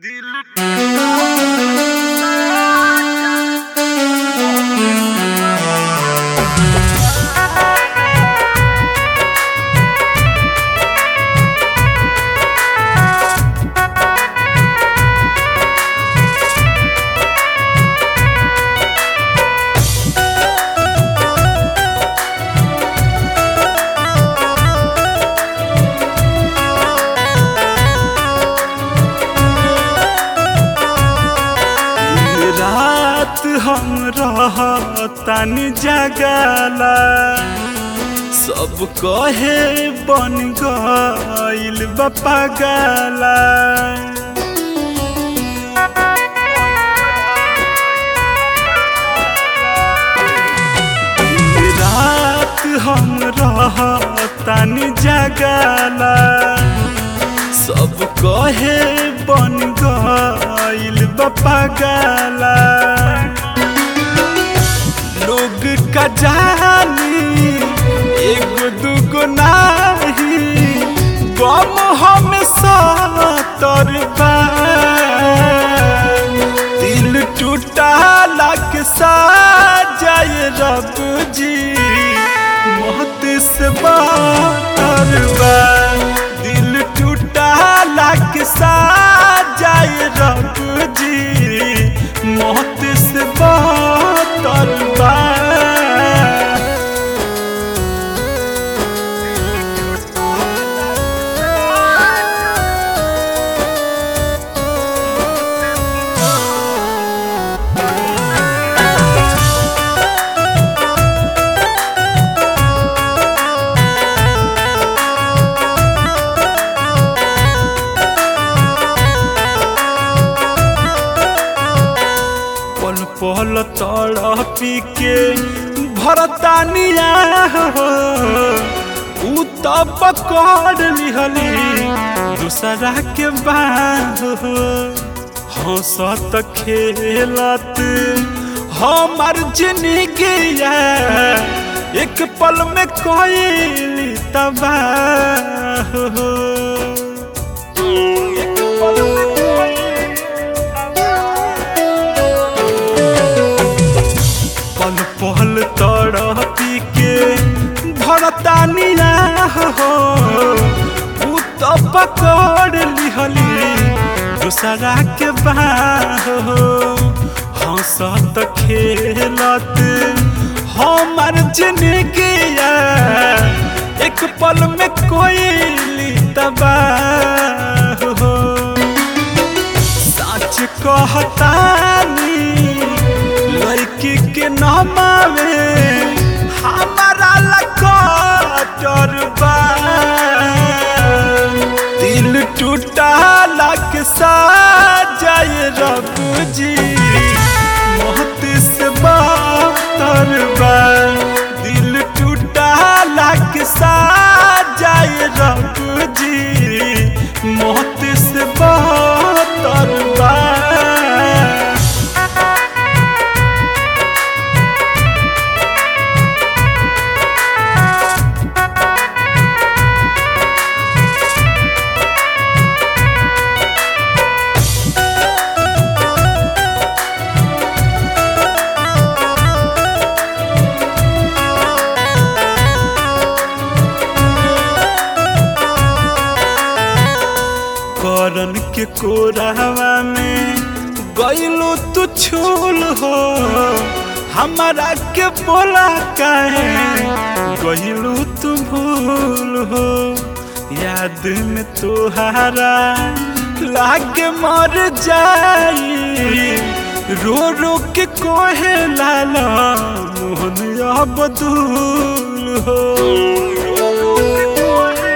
रात हम रहतनी जगला सब कहे बन गइल बा पागला रात हम रहतनी जगला सब कहे बन गइल बा पागला लोग का जानी एगो दूगो नाही गम हम सतर बा दिल टूटा लग सा जाए रब जी मौत से बातर बा दिल टूटा लग सा जाए रब जी मौत से बातर बा पल पल तड़पी के भरतानिया हो उ त पकड़ लिहली दूसरा के बाह हो हंसत खेलत हमार जिंदगी एक पल में कोई तबाह हो एक पल में कोई पल पल तड़पी के भरतानिया हो उ तो पकड़ लिहली दूसरा के बाह हो हंसत खेलत हमार जिंदगी एक पल में कोई तबाह हो सच कहतानी लड़की के नमावे हमारा लकटर बा दिल टूटा लग सा जाए रब जी मौत से बातर बा दिल टूटा लग सा जाए रब जी मौत से बातर बा करन के कोरावा में गइलो तू छूल हो हमारा के बोला काहे गइलो तू भूल हो याद में तोहारा लागे मर जाई रो रो के कोहे लाला मोहन अब दूल हो रो रो के कोहे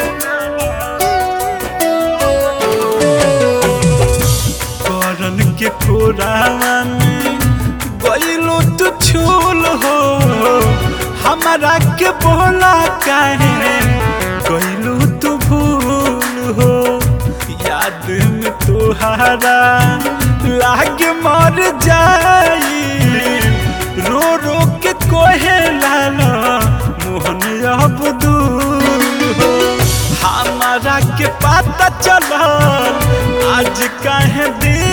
करन के कोरावा में गइलो तू छूल हो हमारा के बोला काहे गइलो तू भूल हो याद में तोहारा लागे मर जाई रो रो के कोहे लाला मोहन अब दूर हो हमारा के पता चलल आज काहे दिल